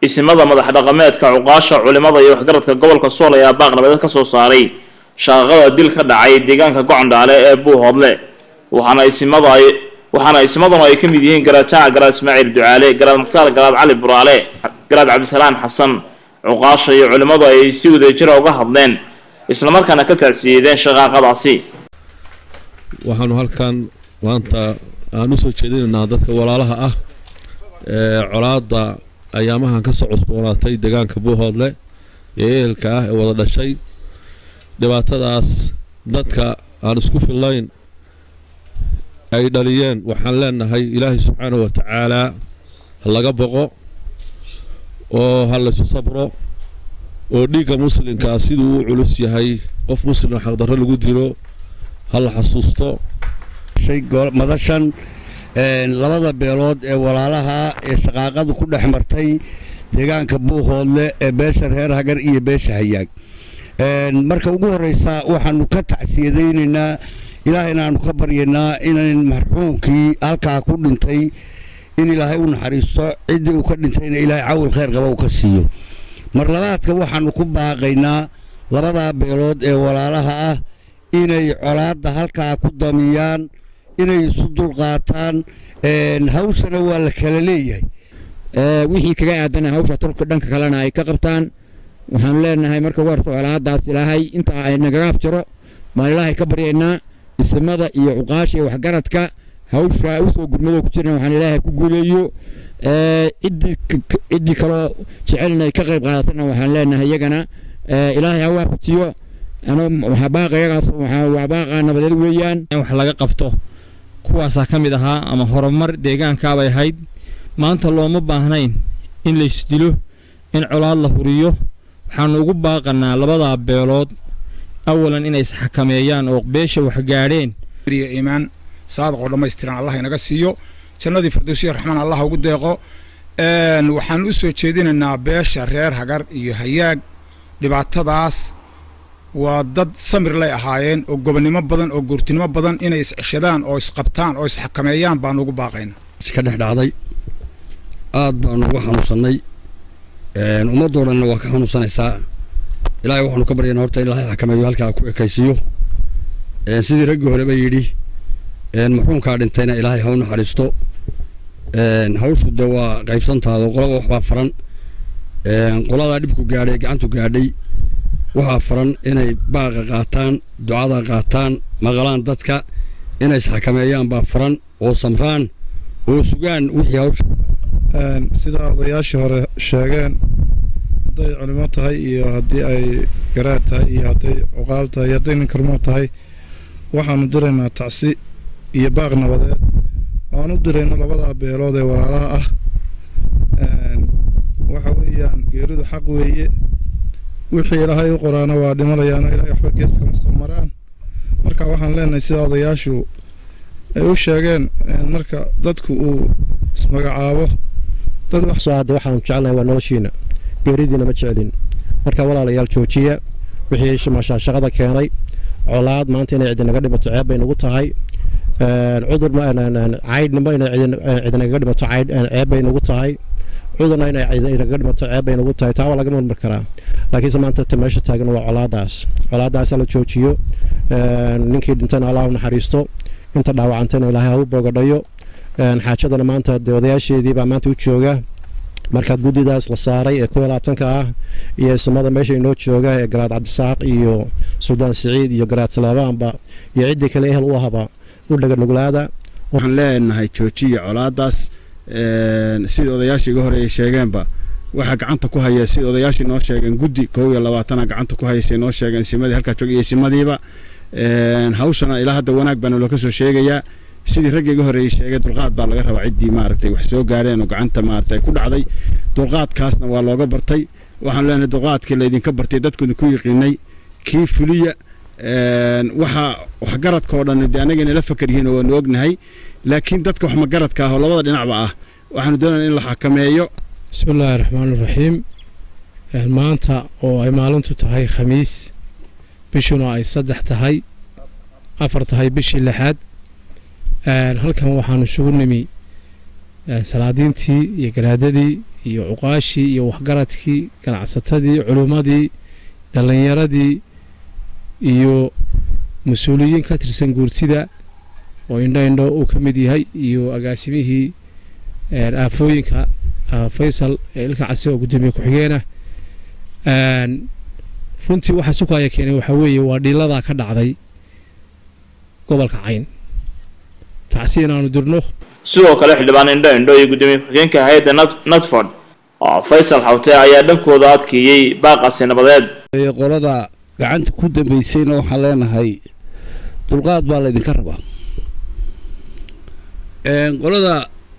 isimada madax dhaqameedka cuqaasha culimada iyo waxgaradka gobolka sool ayaa baaq nabadeed ka soo saaray shaqaqada dil ka dhacay deegaanka gocondhaale ee buuhoodle waxaana isimada ay waxaana isimaduna ay ka mid yihiin garaad jaaca garaad ismaaciil ducaale garaad mukhtaar garaad cali buraale garaad cabdisalaan xasan cuqaasha iyo culimmadu ay si wadajira uga hadleen islamarkaana ka tacsiyeedeen shaqaaqadaasi waxaanu halkan maanta aan u soo jeedinaynaa dadka walaalaha ah ee colaadda ayaamahan ka soo cusboonaatay deegaanka buuhoodle ee ehelka ah ee wada dhashay dhibaatadaas dadka aan isku fillayn ay dhaliyeen waxaan leenahay ilaahay subxaanahu wa tacaalaa ha laga boqo oo ha laysu sabro oo dhiigga muslimkaa siduu u culus yahay qof muslim xaqdarro lagu dilo ha la xasuusto madashan labada beelood ee walaalaha ee shaqaaqadu ku dhex martay deegaanka buuhoodle ee beesha reer hagar iyo beesha hayaag marka ugu horreysa waxaanu ka tacsiyadaynaynaa ilaahayna aanu ka baryaynaa inan marxuumkii halkaa ku dhintay in ilaahay u naxariisto ciddii uu ka dhintayna ilaahay cawil khayr qaba uu ka siiyo mar labaadka waxaanu ku baaqaynaa labadaa beelood ee walaalaha ah inay colaadda halkaa ku damiyaan inay isu dulqaataan hawshana waa la kala leeyahay wixii kaga aadana hawsha tolka dhanka kalena ay ka qabtaan waxaanu leenahay marka ugu horta colaadaas ilaahay intaa ay nagaga afjaro baan ilaahay ka baryaynaa isimada iyo cuqaasha iyo waxgaradka hawsha usoo gurmadoo ku jirna waxaan ilaahay ku guuleeyo ciddii kaloo jecelna ay ka qayb qaadatana waxaan leenahay iyagana ilaahay ha waafajiyo waxaa baaqa iyagaas waa baaqa nabadeed weeyaan in wax laga qabto kuwaasaa ka mid ahaa ama horumar deegaankaabay ahayd maanta looma baahnayn in laysdilo in colaad la huriyo waxaanu ugu baaqanaa labadaa beelood awalan inay isxakameeyaan oo beesha wax gaadheen iimaan saadaqoo dhammaystiran allah inaga siiyo jannadii firdowsiya raxmaan allah ugu deeqo waxaan u soo jeedinaynaa beesha reer hagar iyo hayaag dhibaatadaas waa dad samir lay ahaayeen oo gobonnimo badan oo goortinimo badan inay isceshadaan oo isqabtaan oo isxakameeyaan baanu ugu baaqaynaa ka dhex dhacday aad baanu uga xanuunsannay ummaddoo dhanna waa ka xanuunsanaysaa ilaahay waxaanu ka baryaynaa horta in ilaahay xakameeyo halkaa ku ekaysiiyo sidii raggii horeba yidhi marxuumkaa dhintayna ilaahay ha u naxariisto hawshu dee waa qaybsantaado qolaba waxbaa faran qoladaa dhibku gaadhay gacantu gaadhay waxaa faran inay baaqa qaataan ducada qaataan maqlaan dadka inay isxakameeyaan baa faran oo samraan oo sugaan wixii hawsha sida odayaashii hore sheegeen hadday culimo tahay iyo haddii ay garaad tahay iyo hadday cuqaal tahay iyo hadday ninkarmoo tahay waxaanu diraynaa tacsi iyo baaq nabadeed waan u dirayna labadaa beelood ee walaalaha ah waxa weeyaan geeridu xaq weeye wixii ilaahay u qoraana waa dhimanayaano ilahay waxba gees kama soo maraan marka waxaan leenahay sida odayaashu ay u sheegeen marka dadku uu ismagacaabo hadda waxaanu jecelnahay waa noloshiina geeridiina ma jecelin marka walaalayaal joojiya wixii mashaashaqada keenay colaad maanta inay cidinaga dhimato ceeb bay nagu tahay cudur caydhnimo inay cidinaga dhimato ceeb bay nagu tahay cudurna inay inaga dhimato ceeb bay nagu tahay taa waa laga marmar karaa laakiinse maanta ta meesha taagan waa colaadaas colaadaas la joojiyo ninkii dhintayna allah u naxariisto inta dhaawacantayna ilaahay ha u boogadhayo xaajadana maanta dee odayaasheedii baa maanta u jooga marka guddidaas la saaray ee kuwa labaatanka ah iyo isimada meesha inoo jooga ee garaad cabdisaaq iyo suldaan siciid iyo garaad salaabaanba iyo ciddii kale ehel u ahaba u dhaganuglaada waxaan leenahay joojiya colaadaas sida odayaashii iga horeeyay sheegeenba waxaa gacanta ku haya sida odayaashii noo sheegeen guddi kow iyo labaatana gacanta ku hayaysay noo sheegeen isimadii halkaa jooga iyo isimadiiba hawshana ilaa hadda wanaag baana loo ka soo sheegayaa sidii ragga iga horeeyay sheegay dulqaad baa laga rabaa ciddii maaragtay wax soo gaadheen oo gacanta maaragtay ku dhacday dulqaadkaasna waa looga bartay waxaan leenahay dulqaadkii laydinka bartay dadkuna ku yiqiinay kii fuliya waxa waxgaradka oo dhan dee anagayna la fakar yihiin oo waanu ognahay laakiin dadka wax magaradka ah oo labada dhinacba ah waxaanu doonayna in la xakameeyo bismi illaahi raxmaani raxiim maanta oo ay maalintu tahay khamiis bishuna ay saddex tahay afar tahay bishii lixaad halkan waxaanu isugu nimi salaadiintii iyo garaadadii iyo cuqaashii iyo waxgaradkii ganacsatadii culimmadii dhallinyaradii iyo mas-uuliyiin ka tirsan guurtida oo indho indho uu ka mid yahay iyo agaasimihii aafooyinka faysal ee ilka case oo guddoomiye ku-xigeenah runtii waxaa sukaya keenay waxaa weeye waa dhiiladaa ka dhacday gobolka cayn tacsi inaanu dirno sidoo kale xildhibaan indho indho iyo guddoomiye ku-xigeenka hay-adda natford oo faysal xawte ayaa dhankooda adkeeyey baaqasi nabadeed qolada gacanta ku dambaysayna waxaan leenahay dulqaad baa laydinka rabaa qolada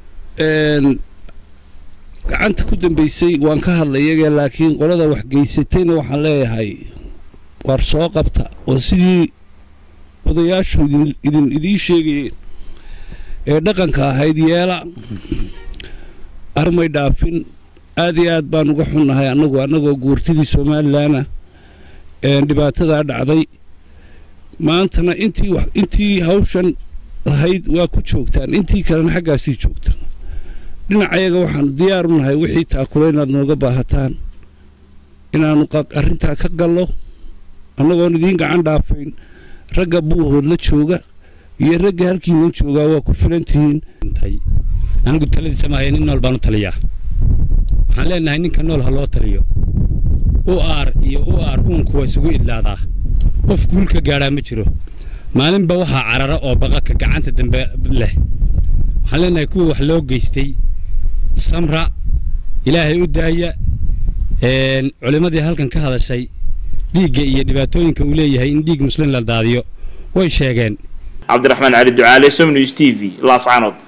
gacanta ku dambaysay waan ka hadlay iyaga laakiin qolada waxgeysatayna waxaan leeyahay war soo qabta oo sidii odayaashu idin idiin sheegayeen ee dhaqanka ahayd yeela armay dhaafin aad iyo aad baan uga xunnahay annagu annagoo guurtidii somalilanah dhibaatadaa dhacday maantana intii intii hawshan lahayd waa ku joogtaan intii kalena xaggaasii joogtaan dhinacayaga waxaanu diyaar u nahay wixii taakule inaad nooga baahataan inaannu arrintaa ka gallo annagoon idiin gacan dhaafayn ragga buuhood la jooga iyo ragga halkiinan joogaa waa ku filan tihiin anigu taladiisa maahay nin nool baan u taliyaa waxaan leenahay ninka nool ha loo taliyo u aar iyo u aar uunku waa isugu idlaadaa qof guulka gaadhaa ma jiro maalinba waxaa carara oo baqaka gacanta dambe leh waxaan leenahay kuwa wax loo geystay samra ilaahay u daaya culimmadii halkan ka hadashay dhiigga iyo dhibaatooyinka uu leeyahay in dhiig muslim la daadiyo way sheegeen cabdiraxmaan cali ducaale somnews t v laascaanood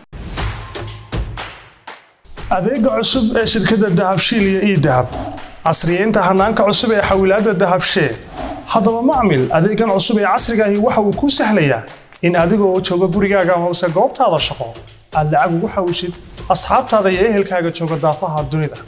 adeega cusub ee shirkadda dahabshiil iyo ii dahab casriyeynta hanaanka cusub ee xawilaadda dahabshee haddaba macmil adeegan cusub ee casrigaahi waxa uu kuu sahlayaa in adigoo jooga gurigaaga amase goobtaada shaqo aad lacag ugu xawishid asxaabtaada iyo ehelkaaga jooga daafaha dunida